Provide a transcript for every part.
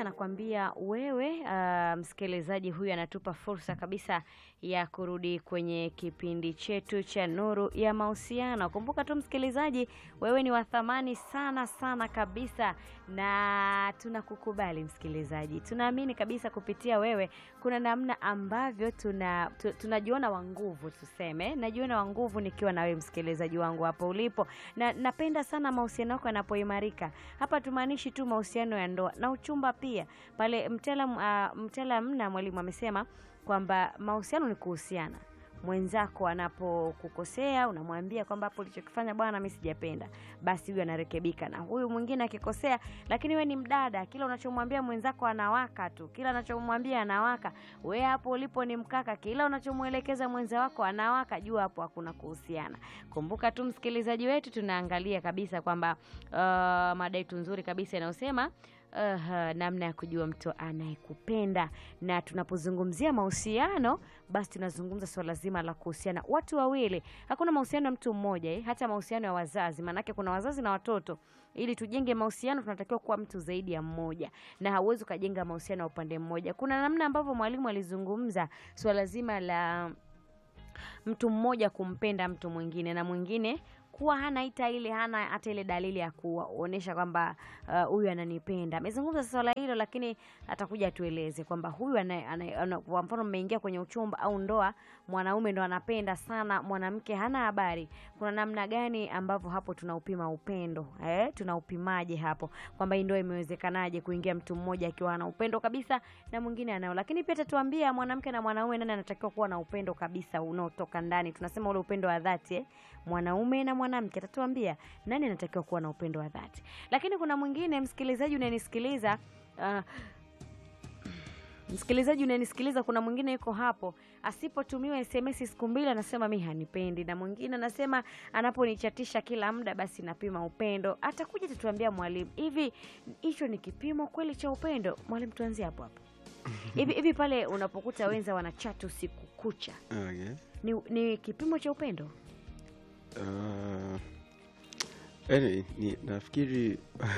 anakwambia wewe. Uh, msikilizaji huyu anatupa fursa kabisa ya kurudi kwenye kipindi chetu cha Nuru ya Mahusiano. Kumbuka tu msikilizaji, wewe ni wa thamani sana sana kabisa, na tunakukubali msikilizaji. Tunaamini kabisa kupitia wewe kuna namna ambavyo tuna tu, tunajiona wa nguvu, tuseme najiona wa nguvu nikiwa na wewe msikilizaji wangu hapo ulipo, na napenda sana mahusiano yako yanapoimarika. Hapa tumaanishi tu mahusiano ya ndoa na uchumba pia. Pale mtaalam uh, mtaalam na mwalimu amesema kwamba mahusiano ni kuhusiana mwenzako anapokukosea unamwambia kwamba hapo ulichokifanya bwana, mimi sijapenda, basi huyu anarekebika. Na huyu mwingine akikosea, lakini we ni mdada, kila unachomwambia mwenzako anawaka tu, kila unachomwambia anawaka. We hapo ulipo ni mkaka, kila unachomwelekeza mwenza wako anawaka. Jua hapo hakuna kuhusiana. Kumbuka tu msikilizaji wetu, tunaangalia kabisa kwamba uh, mada yetu nzuri kabisa inayosema Uh, namna ya kujua mtu anayekupenda. Na tunapozungumzia mahusiano, basi tunazungumza swala zima la kuhusiana watu wawili. Hakuna mahusiano ya mtu mmoja eh, hata mahusiano ya wazazi, maanake kuna wazazi na watoto. Ili tujenge mahusiano, tunatakiwa kuwa mtu zaidi ya mmoja, na hauwezi ukajenga mahusiano ya upande mmoja. Kuna namna ambavyo mwalimu alizungumza swala zima la mtu mmoja kumpenda mtu mwingine na mwingine kuwa hana hata ile hana hata ile dalili ya kuonyesha kwamba huyu uh, ananipenda. Amezungumza swala hilo, lakini atakuja atueleze kwamba huyu kwa mfano, mmeingia kwenye uchumba au ndoa, mwanaume ndo anapenda sana mwanamke, hana habari. Kuna namna gani ambavyo hapo tunaupima upendo eh? Tunaupimaje hapo kwamba hii ndoa imewezekanaje kuingia mtu mmoja akiwa ana upendo kabisa na mwingine anao? Lakini pia tatuambia mwanamke na mwanaume, nani anatakiwa kuwa na upendo kabisa unaotoka ndani, tunasema ule upendo wa dhati eh? mwanaume na mwanamke atatuambia nani anatakiwa kuwa na upendo wa dhati. Lakini kuna mwingine msikilizaji unanisikiliza, uh, msikilizaji unanisikiliza, kuna mwingine yuko hapo, asipotumiwa SMS siku mbili anasema mi hanipendi, na mwingine anasema anaponichatisha kila muda basi napima upendo. Atakuja tutuambia mwalimu, hivi hicho ni kipimo kweli cha upendo? Mwalimu, tuanzie hapo hapo hivi hivi, pale unapokuta wenza wanachati usiku kucha, Okay. ni, ni kipimo cha upendo? Uh, anyway, ni, nafikiri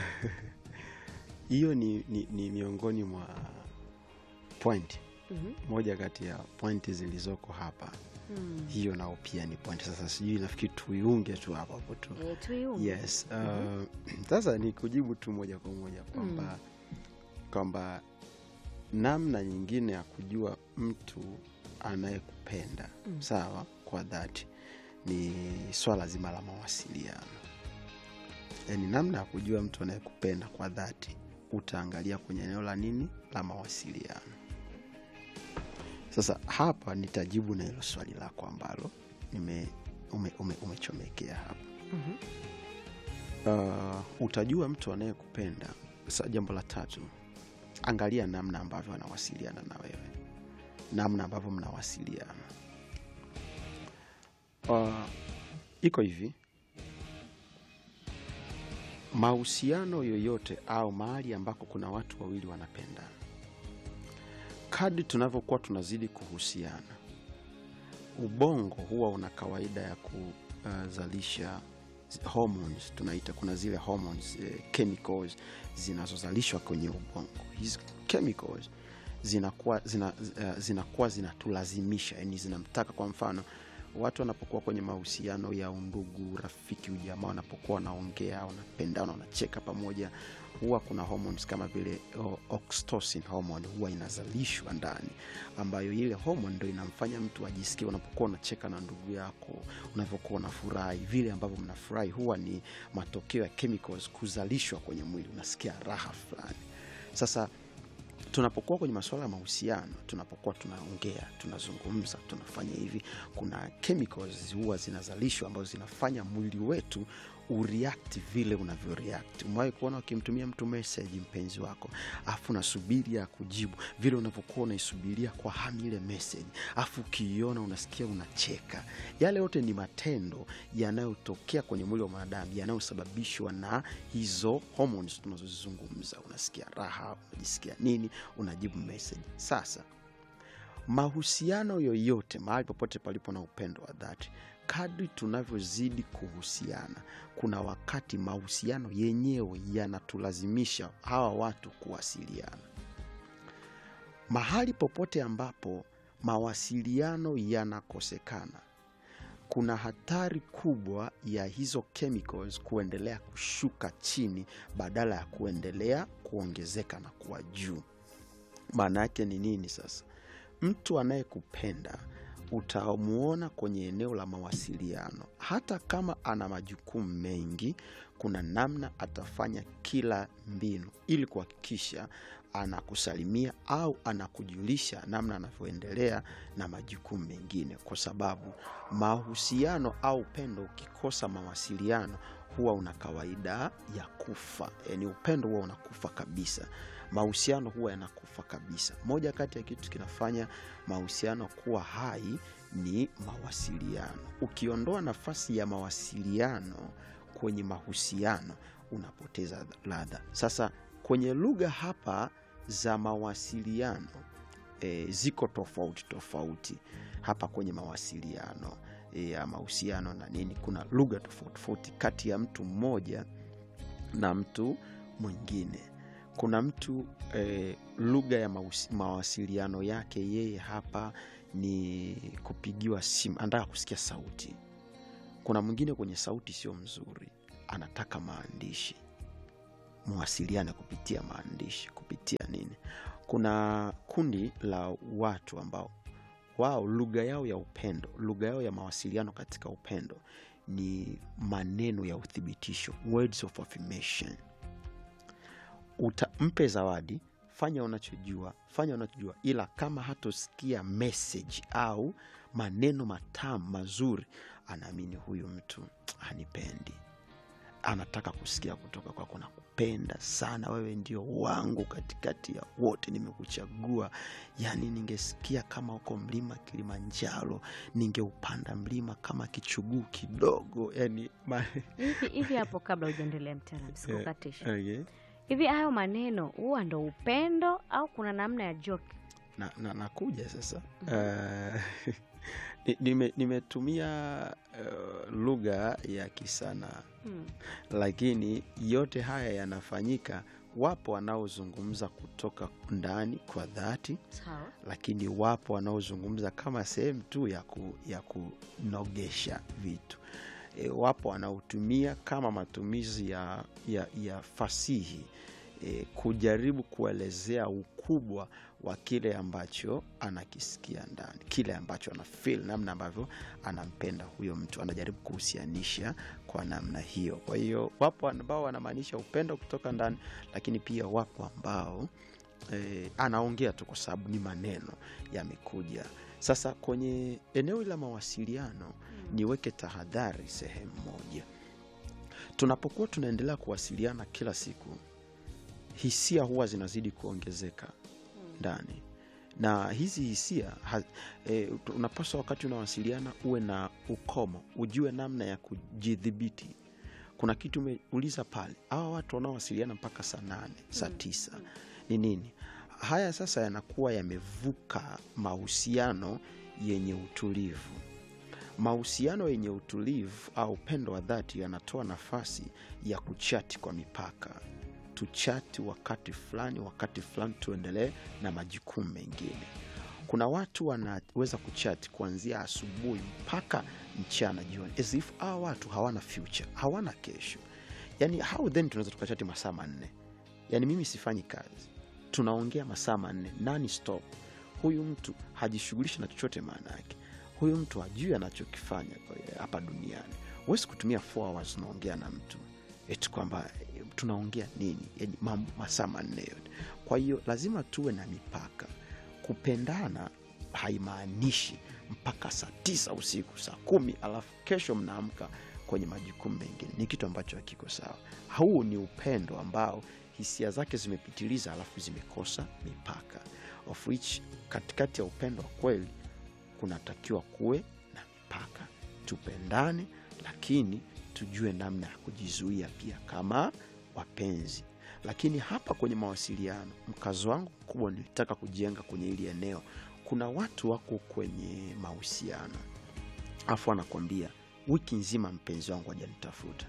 hiyo ni, ni, ni miongoni mwa point Mhm. moja kati ya pointi zilizoko hapa Hmm. hiyo nao pia ni point. Sasa sijui nafikiri tuiunge tu hapo hapo tu Eh, tuiunge. yes. Uh, sasa ni kujibu tu moja kwa moja kwamba kwamba namna nyingine ya kujua mtu anayekupenda Mm. sawa kwa dhati ni swala zima la mawasiliano. Yaani, namna ya kujua mtu anayekupenda kwa dhati utaangalia kwenye eneo la nini, la mawasiliano. Sasa hapa nitajibu na hilo swali lako ambalo nime ume, ume, umechomekea hapa. Mhm. Uh, utajua mtu anayekupenda. Sa, jambo la tatu, angalia namna ambavyo anawasiliana na wewe, namna ambavyo mnawasiliana. Uh, iko hivi, mahusiano yoyote au mahali ambako kuna watu wawili wanapendana, kadri tunavyokuwa tunazidi kuhusiana, ubongo huwa una kawaida ya kuzalisha hormones tunaita, kuna zile hormones eh, chemicals zinazozalishwa kwenye ubongo. Hizi chemicals zinakuwa zina, uh, zinakuwa zinatulazimisha, yani zinamtaka. Kwa mfano watu wanapokuwa kwenye mahusiano ya undugu, rafiki, ujamaa, wanapokuwa wanaongea, wanapendana, wanacheka pamoja, huwa kuna hormones kama vile o- oxytocin hormone huwa inazalishwa ndani, ambayo ile hormone ndo inamfanya mtu ajisikie. Unapokuwa unacheka na ndugu yako, unavyokuwa unafurahi, vile ambavyo mnafurahi huwa ni matokeo ya chemicals kuzalishwa kwenye mwili, unasikia raha fulani. Sasa tunapokuwa kwenye masuala ya mahusiano, tunapokuwa tunaongea, tunazungumza, tunafanya hivi, kuna chemicals huwa zinazalishwa ambazo zinafanya mwili wetu ureact vile unavyo react. Umewahi kuona ukimtumia mtu message, mpenzi wako, afu unasubiri ya kujibu vile unavyokuwa unaisubiria kwa hamu ile message, afu ukiiona unasikia unacheka. Yale yote ni matendo yanayotokea kwenye mwili wa mwanadamu yanayosababishwa na hizo hormones tunazozizungumza. Unasikia raha, unajisikia nini, unajibu message. Sasa mahusiano yoyote, mahali popote palipo na upendo wa dhati, kadri tunavyozidi kuhusiana, kuna wakati mahusiano yenyewe yanatulazimisha hawa watu kuwasiliana. mahali popote ambapo mawasiliano yanakosekana kuna hatari kubwa ya hizo chemicals kuendelea kushuka chini badala ya kuendelea kuongezeka na kuwa juu maana yake ni nini sasa mtu anayekupenda utamuona kwenye eneo la mawasiliano hata kama ana majukumu mengi kuna namna atafanya kila mbinu ili kuhakikisha anakusalimia au anakujulisha namna anavyoendelea na majukumu mengine kwa sababu mahusiano au upendo ukikosa mawasiliano huwa una kawaida ya kufa yaani upendo huwa unakufa kabisa mahusiano huwa yanakufa kabisa moja kati ya kitu kinafanya mahusiano kuwa hai ni mawasiliano ukiondoa nafasi ya mawasiliano kwenye mahusiano unapoteza ladha sasa kwenye lugha hapa za mawasiliano e, ziko tofauti tofauti hapa kwenye mawasiliano e, ya mahusiano na nini kuna lugha tofauti tofauti kati ya mtu mmoja na mtu mwingine kuna mtu eh, lugha ya mahusi- mawasiliano yake yeye hapa ni kupigiwa simu anataka kusikia sauti kuna mwingine kwenye sauti sio mzuri anataka maandishi mwasiliane kupitia maandishi kupitia nini kuna kundi la watu ambao wao lugha yao ya upendo lugha yao ya mawasiliano katika upendo ni maneno ya uthibitisho words of affirmation Uta, mpe zawadi fanya unachojua fanya unachojua ila kama hatosikia message au maneno matamu mazuri anaamini huyu mtu hanipendi anataka kusikia kutoka kwako nakupenda sana wewe ndio wangu katikati ya wote nimekuchagua yaani ningesikia kama uko mlima kilimanjaro ningeupanda mlima kama kichuguu kidogo yani ma... hivi hivi hapo kabla hujaendelea mtaalamu sikukatisha okay. hivi hayo maneno huwa ndo upendo au kuna namna ya joke na, na, nakuja sasa uh, ni- nime- nimetumia uh, lugha ya kisanaa hmm. lakini yote haya yanafanyika wapo wanaozungumza kutoka ndani kwa dhati sawa lakini wapo wanaozungumza kama sehemu tu ya, ku, ya kunogesha vitu e, wapo wanaotumia kama matumizi ya, ya, ya fasihi e, kujaribu kuelezea ukubwa wa kile ambacho anakisikia ndani kile ambacho ana feel namna ambavyo anampenda huyo mtu anajaribu kuhusianisha kwa namna hiyo kwa hiyo wapo ambao wanamaanisha upendo kutoka ndani lakini pia wapo ambao eh, anaongea tu kwa sababu ni maneno yamekuja sasa kwenye eneo la mawasiliano niweke tahadhari sehemu moja tunapokuwa tunaendelea kuwasiliana kila siku hisia huwa zinazidi kuongezeka ndani na hizi hisia ha, e, unapaswa wakati unawasiliana uwe na ukomo ujue namna ya kujidhibiti kuna kitu umeuliza pale hawa watu wanaowasiliana mpaka saa nane saa tisa ni nini haya sasa yanakuwa yamevuka mahusiano yenye utulivu mahusiano yenye utulivu au upendo wa dhati yanatoa nafasi ya kuchati kwa mipaka tuchati wakati fulani wakati fulani tuendelee na majukumu mengine kuna watu wanaweza kuchati kuanzia asubuhi mpaka mchana jioni as if hawa watu hawana future hawana kesho yani how then tunaweza tukachati masaa manne yani mimi sifanyi kazi tunaongea masaa manne nani stop huyu mtu hajishughulishi na chochote maana yake huyu mtu hajui anachokifanya kwa- hapa duniani huwezi kutumia four hours unaongea na mtu eti kwamba eh, tunaongea nini yani mambo masaa manne yote kwa hiyo lazima tuwe na mipaka kupendana haimaanishi mpaka saa tisa usiku saa kumi alafu kesho mnaamka kwenye majukumu mengine ni kitu ambacho hakiko sawa huu ni upendo ambao hisia zake zimepitiliza alafu zimekosa mipaka of which katikati ya upendo wa kweli kunatakiwa kuwe na mipaka tupendane lakini tujue namna ya kujizuia pia kama wapenzi lakini hapa kwenye mawasiliano mkazo wangu mkubwa nilitaka kujenga kwenye hili eneo kuna watu wako kwenye mahusiano afu anakwambia wiki nzima mpenzi wangu hajanitafuta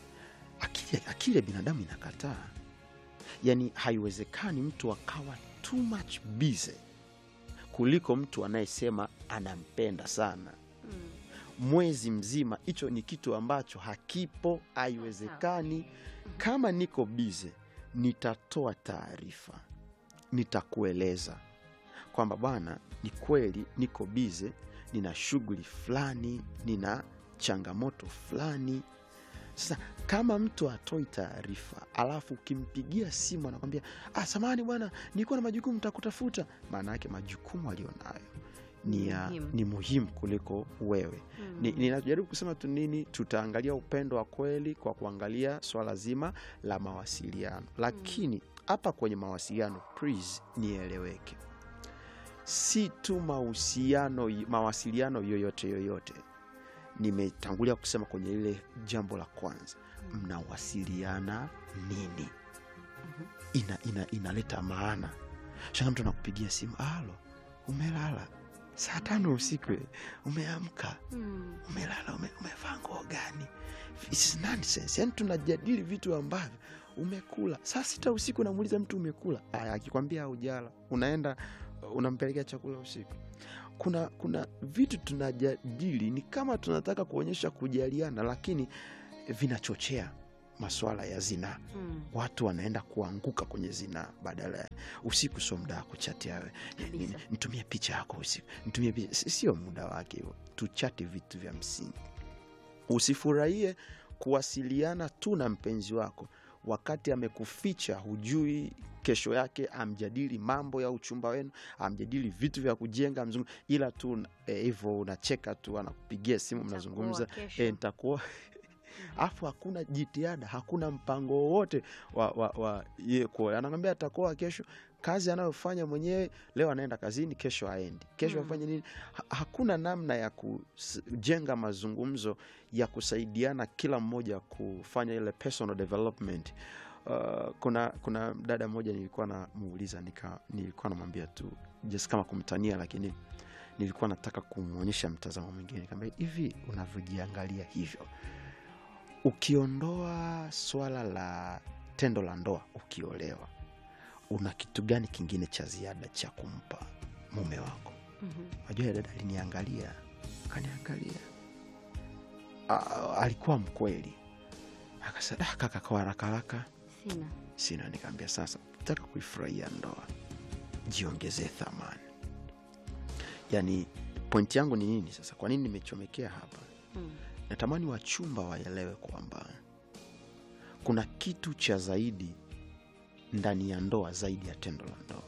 akili, akili ya binadamu inakataa yaani haiwezekani mtu akawa tu too much busy kuliko mtu anayesema anampenda sana Mm. mwezi mzima. Hicho ni kitu ambacho hakipo, haiwezekani. Kama niko bize, nitatoa taarifa, nitakueleza kwamba bwana, ni kweli niko bize, nina shughuli fulani, nina changamoto fulani. Sasa kama mtu atoi taarifa, alafu ukimpigia simu anakwambia ah, samahani bwana, nilikuwa na majukumu, nitakutafuta, maana yake majukumu alionayo ni, ya, Muhimu. ni muhimu kuliko wewe. Mm. Ni- ninajaribu kusema tu nini, tutaangalia upendo wa kweli kwa kuangalia swala zima la mawasiliano, lakini hapa kwenye mawasiliano, please nieleweke, si tu mahusiano, mawasiliano yoyote yoyote. Nimetangulia kusema kwenye ile jambo la kwanza, mnawasiliana nini? Ina, ina, inaleta maana. Shanga mtu anakupigia simu, alo, umelala saa tano usiku, umeamka Mm. umelala ume, umevaa nguo gani? It's nonsense. Yani tunajadili vitu ambavyo umekula saa sita usiku, unamuuliza mtu umekula. Aya, akikwambia haujala, unaenda uh, unampelekea chakula usiku. Kuna kuna vitu tunajadili ni kama tunataka kuonyesha kujaliana, lakini vinachochea maswala ya zinaa Mm. watu wanaenda kuanguka kwenye zinaa badala ya usiku. Sio muda wa kuchatia wewe, Ni- ni- Kabisa. nitumie picha yako usiku, nitumie picha. S- Sio muda wake huo, tuchate vitu vya msingi. Usifurahie kuwasiliana tu na mpenzi wako wakati amekuficha, hujui kesho yake amjadili mambo ya uchumba wenu, amjadili vitu vya kujenga mzungu, ila tu hivyo unacheka tu, anakupigia simu, mnazungumza Nitakuoa kesho. e, nitakuwa afu hakuna jitihada, hakuna mpango wowote wa, wa, wa ye kuoa. Anakwambia atakuoa kesho, kazi anayofanya mwenyewe leo anaenda kazini, kesho aendi, kesho Mm. afanye nini? Ha, hakuna namna ya kujenga mazungumzo ya kusaidiana kila mmoja kufanya ile personal development. Uh, kuna kuna dada mmoja nilikuwa namuuliza nika nilikuwa namwambia tu just kama kumtania, lakini nilikuwa nataka kumwonyesha mtazamo mwingine. Nikamwambia hivi, unavyojiangalia hivyo ukiondoa swala la tendo la ndoa, ukiolewa, una kitu gani kingine cha ziada cha kumpa mume wako? Mhm. Najua dada aliniangalia, akaniangalia, Ah, alikuwa mkweli, akasema "Ah, kaka, kwa haraka haraka Sina. sina. Nikaambia sasa, taka kuifurahia ndoa, jiongezee thamani. Yani pointi yangu ni nini sasa? Kwa nini nimechomekea hapa? Mm. natamani wachumba waelewe kwamba kuna kitu cha zaidi ndani ya ndoa zaidi ya tendo la ndoa,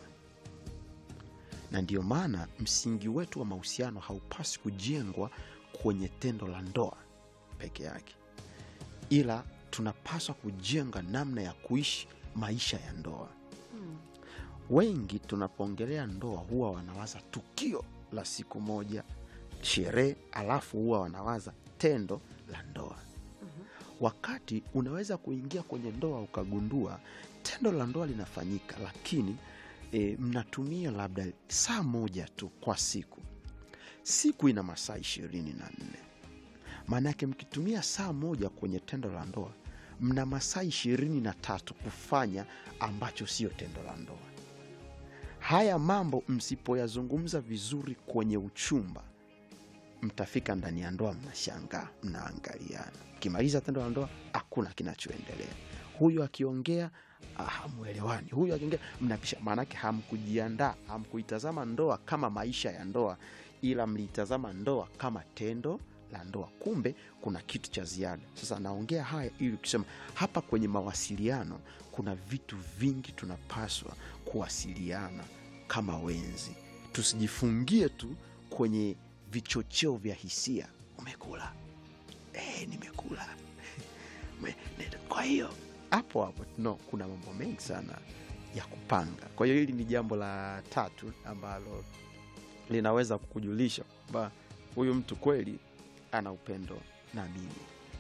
na ndiyo maana msingi wetu wa mahusiano haupasi kujengwa kwenye tendo la ndoa peke yake, ila tunapaswa kujenga namna ya kuishi maisha ya ndoa. Mm. Wengi tunapoongelea ndoa huwa wanawaza tukio la siku moja, sherehe, alafu huwa wanawaza tendo la ndoa. Wakati unaweza kuingia kwenye ndoa ukagundua tendo la ndoa linafanyika, lakini e, mnatumia labda saa moja tu kwa siku. Siku ina masaa ishirini na nne. Maanake mkitumia saa moja kwenye tendo la ndoa, mna masaa ishirini na tatu kufanya ambacho sio tendo la ndoa. Haya mambo msipoyazungumza vizuri kwenye uchumba, mtafika ndani ya ndoa, mnashangaa, mnaangaliana. Ukimaliza tendo la ndoa, hakuna kinachoendelea. Huyu akiongea ah, hamwelewani, huyu akiongea mnapisha. Maanake hamkujiandaa, hamkuitazama ndoa kama maisha ya ndoa, ila mliitazama ndoa kama tendo la ndoa. Kumbe kuna kitu cha ziada. Sasa naongea haya ili kusema hapa kwenye mawasiliano kuna vitu vingi tunapaswa kuwasiliana kama wenzi, tusijifungie tu kwenye vichocheo vya hisia. Umekula eh, nimekula Me- ne- kwa hiyo hapo hapo no, kuna mambo mengi sana ya kupanga. Kwa hiyo hili ni jambo la tatu ambalo linaweza kukujulisha kwamba huyu mtu kweli ana upendo na mimi.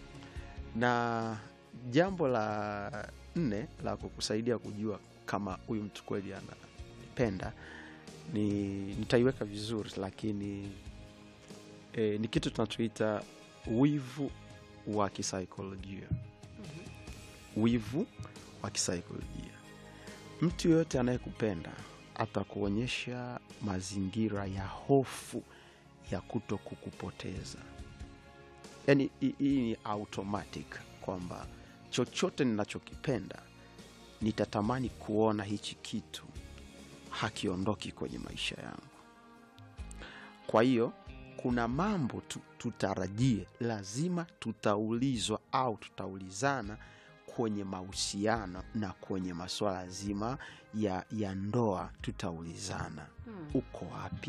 Na jambo la nne la kukusaidia kujua kama huyu mtu kweli ananipenda ni nitaiweka vizuri, lakini e, ni kitu tunachoita wivu wa kisaikolojia. Wivu wa kisaikolojia. Mtu yoyote anayekupenda atakuonyesha mazingira ya hofu ya kuto kukupoteza. Yaani hi- hii ni automatic kwamba chochote ninachokipenda nitatamani kuona hichi kitu hakiondoki kwenye maisha yangu. Kwa hiyo kuna mambo tu, tutarajie, lazima tutaulizwa au tutaulizana kwenye mahusiano na kwenye masuala zima ya, ya ndoa. Tutaulizana, Hmm. uko wapi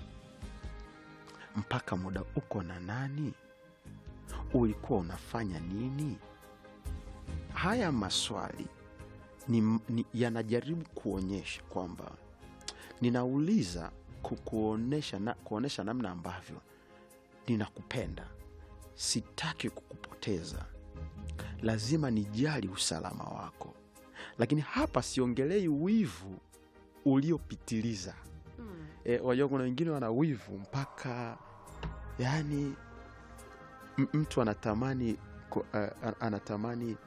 mpaka muda, uko na nani, ulikuwa unafanya nini? Haya maswali ni, ni, yanajaribu kuonyesha kwamba ninauliza kukuonesha, na, kuonesha namna ambavyo ninakupenda, sitaki kukupoteza, lazima nijali usalama wako. Lakini hapa siongelei wivu uliopitiliza. Hmm. E, wajua kuna wengine wana wivu mpaka yani m- mtu anatamani ku, uh, anatamani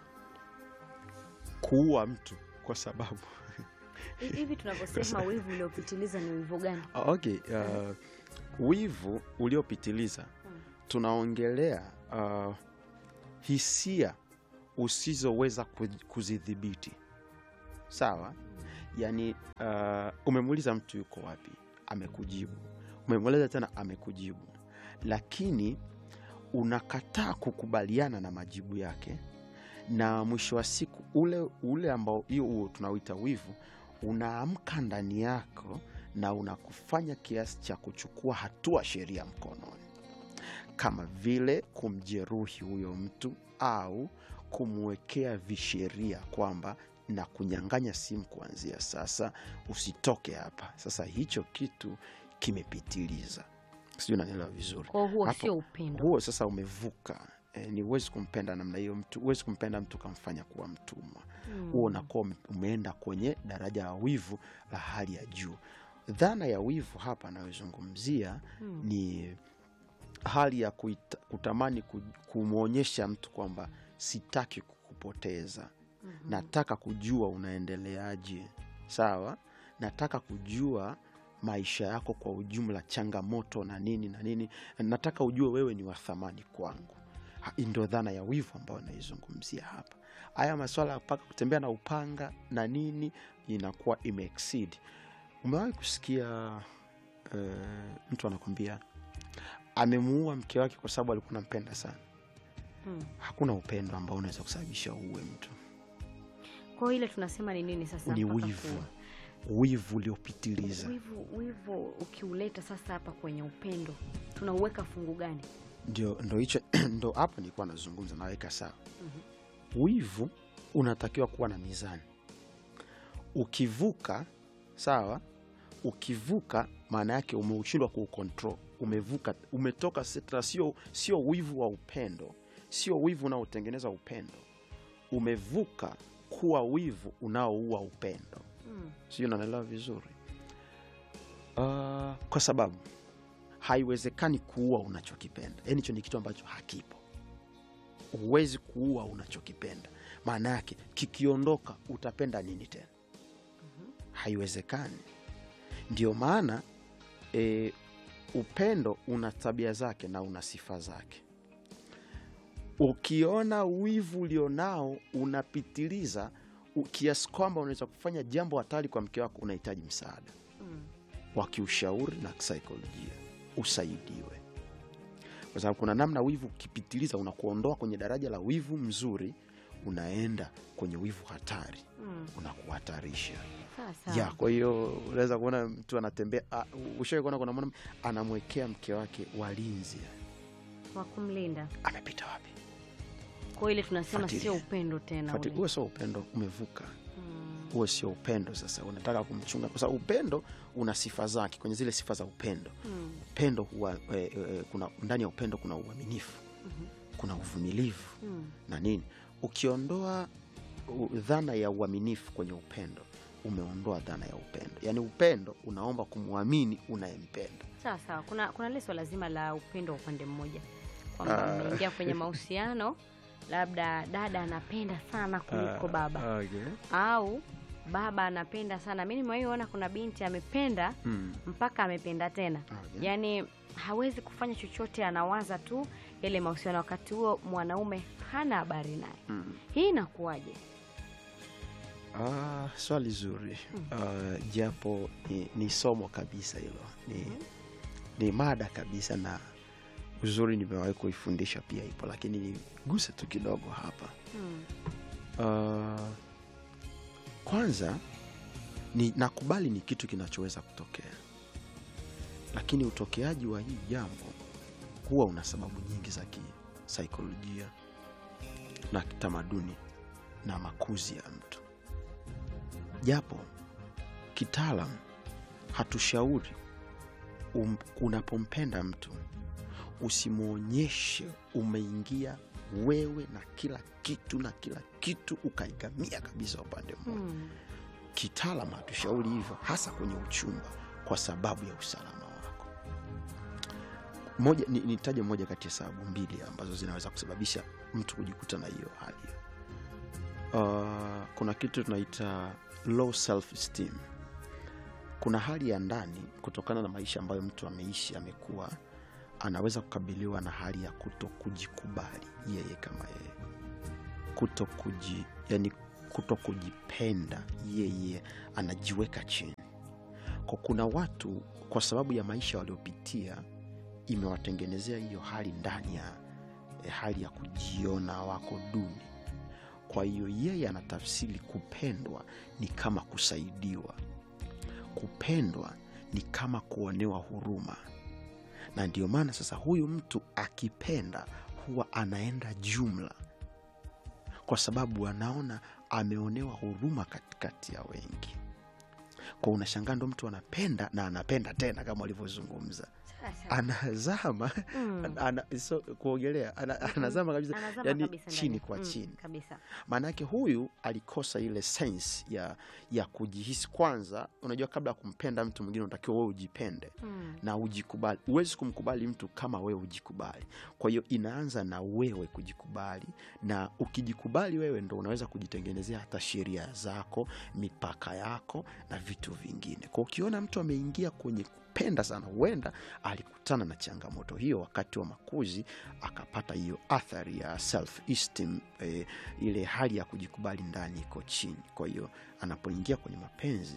kuua mtu kwa sababu Hi- hivi tunavyosema wivu uliopitiliza ni wivu gani? Ah, okay, uh, wivu uliopitiliza Hmm. tunaongelea uh, hisia usizoweza ku- kuzidhibiti sawa yaani uh, umemuuliza mtu yuko wapi amekujibu umemuuliza tena amekujibu lakini unakataa kukubaliana na majibu yake na mwisho wa siku ule ule ambao hiyo huo tunauita wivu unaamka ndani yako na unakufanya kiasi cha kuchukua hatua sheria mkononi kama vile kumjeruhi huyo mtu au kumwekea visheria kwamba na kunyang'anya simu kuanzia sasa, usitoke hapa. Sasa hicho kitu kimepitiliza, sijui unanielewa vizuri. Kwa hiyo huo Hapo- sio upendo. Huo sasa umevuka. E, ni huwezi kumpenda namna hiyo mtu, huwezi kumpenda mtu ukamfanya kuwa mtumwa Hmm. huo unakuwa ume- umeenda kwenye daraja la wivu la hali ya juu. Dhana ya wivu hapa anayozungumzia Hmm. ni hali ya kuita, kutamani ku- kumwonyesha mtu kwamba sitaki kukupoteza, Mhm. nataka kujua unaendeleaje, sawa, nataka kujua maisha yako kwa ujumla, changamoto na nini na nini, nataka ujue wewe ni wa thamani kwangu. Ha- hii Ndio dhana ya wivu ambayo naizungumzia hapa. Haya maswala ya mpaka kutembea na upanga na nini inakuwa imeexceed. Umewahi kusikia eh, mtu anakwambia amemuua mke wake kwa sababu alikuwa nampenda sana? Hmm. Hakuna upendo ambao unaweza kusababisha uue mtu. Kwa hiyo ile tunasema ni nini sasa? Ni mpaka wivu, kuwa? wivu uliopitiliza. Wivu, wivu ukiuleta sasa hapa kwenye upendo tunauweka fungu gani? Ndio, ndo hicho ndo hapo nilikuwa nazungumza, naweka sawa. Mhm. Wivu unatakiwa kuwa na mizani. Ukivuka sawa, ukivuka maana yake umeushindwa kuukontrol, umevuka, umetoka sitra, sio sio wivu wa upendo, sio wivu unaotengeneza upendo, umevuka kuwa wivu unaoua upendo. Hmm. sijui unanielewa vizuri uh, kwa sababu haiwezekani kuua unachokipenda yaani hicho ni kitu ambacho hakipo huwezi kuua unachokipenda maana yake kikiondoka utapenda nini tena haiwezekani ndio maana e, upendo una tabia zake na una sifa zake ukiona wivu ulionao unapitiliza u- kiasi kwamba unaweza kufanya jambo hatari kwa mke wako unahitaji msaada Hmm. wa kiushauri na kisaikolojia usaidiwe kwa sababu kuna namna wivu ukipitiliza unakuondoa kwenye daraja la wivu mzuri unaenda kwenye wivu hatari Hmm. unakuhatarisha Sawa sawa. ya kwa hiyo unaweza kuona mtu anatembea ushawai kuona kuna mwana anamwekea mke wake walinzi wa kumlinda. amepita wapi Kwa hiyo ile tunasema Fuatilia. sio upendo tena Fati- ule. huo sio upendo umevuka Hmm. huo sio upendo sasa unataka kumchunga kwa sababu upendo una sifa zake kwenye zile sifa za upendo Hmm. upendo huwa e, e, kuna ndani ya upendo kuna uaminifu Mhm. kuna uvumilivu Hmm. na nini ukiondoa u- dhana ya uaminifu kwenye upendo umeondoa dhana ya upendo yaani upendo unaomba kumwamini unayempenda Sawa sawa. Kuna kuna lile swala zima la upendo wa upande mmoja kwamba Ah. mmeingia kwenye mahusiano, labda dada anapenda sana kuliko baba okay. au baba anapenda sana. Mi nimewahi ona kuna binti amependa mm. mpaka amependa tena, Oh, yeah. yaani hawezi kufanya chochote, anawaza tu yale mahusiano, wakati huo mwanaume hana habari naye. Mm. Hii inakuwaje? Ah, swali zuri Ah, japo ni, ni somo kabisa hilo ni, ni mada kabisa na uzuri nimewahi kuifundisha pia ipo lakini niguse tu kidogo hapa Mm. Ah, kwanza ni nakubali ni kitu kinachoweza kutokea lakini utokeaji wa hii jambo huwa una sababu nyingi za kisaikolojia na kitamaduni na makuzi ya mtu japo kitaalam hatushauri um, unapompenda mtu usimwonyeshe umeingia wewe na kila kitu na kila kitu ukaigamia kabisa upande mmoja Mm. kitaalam hatushauri hivyo hasa kwenye uchumba kwa sababu ya usalama wako moja ni- nitaje moja kati ya sababu mbili ambazo zinaweza kusababisha mtu kujikuta na hiyo hali uh, kuna kitu tunaita low self esteem kuna hali ya ndani kutokana na maisha ambayo mtu ameishi amekuwa anaweza kukabiliwa na hali ya kuto kujikubali yeye kama yeye kuto kuji, yani kuto kujipenda yeye anajiweka chini kwa kuna watu kwa sababu ya maisha waliopitia imewatengenezea hiyo hali ndani ya eh, hali ya kujiona wako duni kwa hiyo yeye anatafsiri kupendwa ni kama kusaidiwa kupendwa ni kama kuonewa huruma na ndio maana sasa huyu mtu akipenda huwa anaenda jumla kwa sababu anaona ameonewa huruma katikati ya wengi kwa unashangaa ndo mtu anapenda na anapenda tena kama walivyozungumza Sasa. anazama Mm. ana, so, kuogelea ana, anazama kabisa Anazama yani kabisa chini ndani. kwa Mm, chini kabisa. maanake huyu alikosa ile sense ya ya kujihisi kwanza unajua kabla ya kumpenda mtu mwingine unatakiwa wewe ujipende Mm. na ujikubali huwezi kumkubali mtu kama wewe ujikubali kwa hiyo inaanza na wewe kujikubali na ukijikubali wewe ndo unaweza kujitengenezea hata sheria zako mipaka yako na vitu vingine kwa ukiona mtu ameingia kwenye kupenda sana huenda alikutana na changamoto hiyo wakati wa makuzi akapata hiyo athari ya self esteem eh, ile hali ya kujikubali ndani iko chini kwa hiyo anapoingia kwenye mapenzi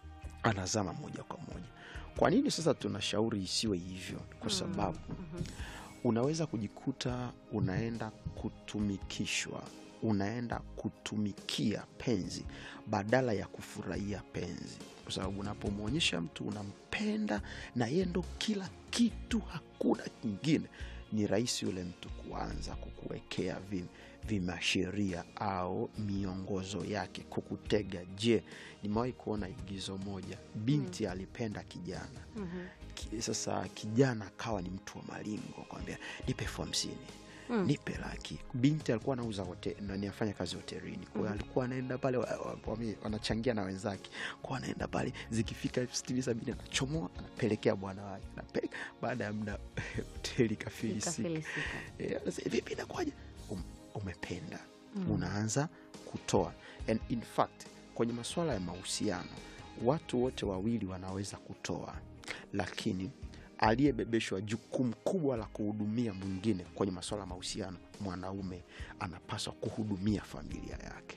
anazama moja kwa moja kwa nini sasa tunashauri isiwe hivyo kwa sababu Mhm. unaweza kujikuta unaenda kutumikishwa unaenda kutumikia penzi badala ya kufurahia penzi kwa sababu unapomwonyesha mtu unampenda na yeye ndo kila kitu hakuna kingine ni rahisi yule mtu kuanza kukuwekea vi, vimasheria au miongozo yake kukutega je nimewahi kuona igizo moja binti alipenda kijana Mhm. Ki- sasa kijana akawa ni mtu wa malingo kwambia nipe elfu hamsini Mm. nipe laki binti alikuwa anauza hote- nani afanya kazi hotelini kwao Mhm. alikuwa anaenda pale wa- wa- wame- wanachangia na wenzake kwao anaenda pale zikifika elfu sitini sabini anachomoa anapelekea bwana wake anapeleka baada ya muda hoteli kafilisika Ikafilisika. Eh, anasema, vipi inakuwaje um, umependa Mm. unaanza kutoa and in fact kwenye masuala ya mahusiano watu wote wawili wanaweza kutoa lakini aliyebebeshwa jukumu kubwa la kuhudumia mwingine kwenye masuala ya mahusiano mwanaume anapaswa kuhudumia familia yake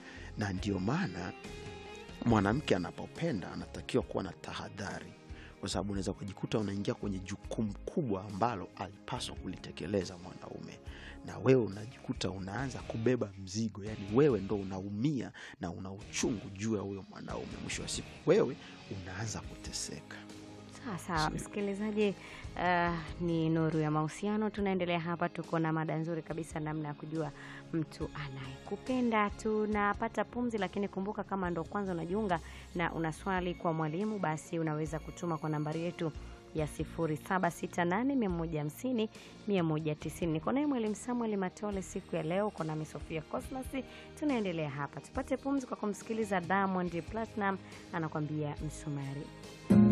na ndio maana mwanamke anapopenda anatakiwa kuwa na tahadhari kwa sababu unaweza kujikuta unaingia kwenye jukumu kubwa ambalo alipaswa kulitekeleza mwanaume na wewe unajikuta unaanza kubeba mzigo yani wewe ndo unaumia na una uchungu juu ya huyo mwanaume mwisho wa siku wewe unaanza kuteseka Sawa sawa, msikilizaji, uh, ni Nuru ya Mahusiano. Tunaendelea hapa, tuko na mada nzuri kabisa, namna ya kujua mtu anayekupenda. Tunapata pumzi, lakini kumbuka, kama ndo kwanza unajiunga na una swali kwa mwalimu, basi unaweza kutuma kwa nambari yetu ya 0768150190. Niko naye mwalimu Samuel Matole siku ya leo, uko nami Sofia Cosmas. Tunaendelea hapa, tupate pumzi kwa kumsikiliza Diamond Platinum anakwambia msumari.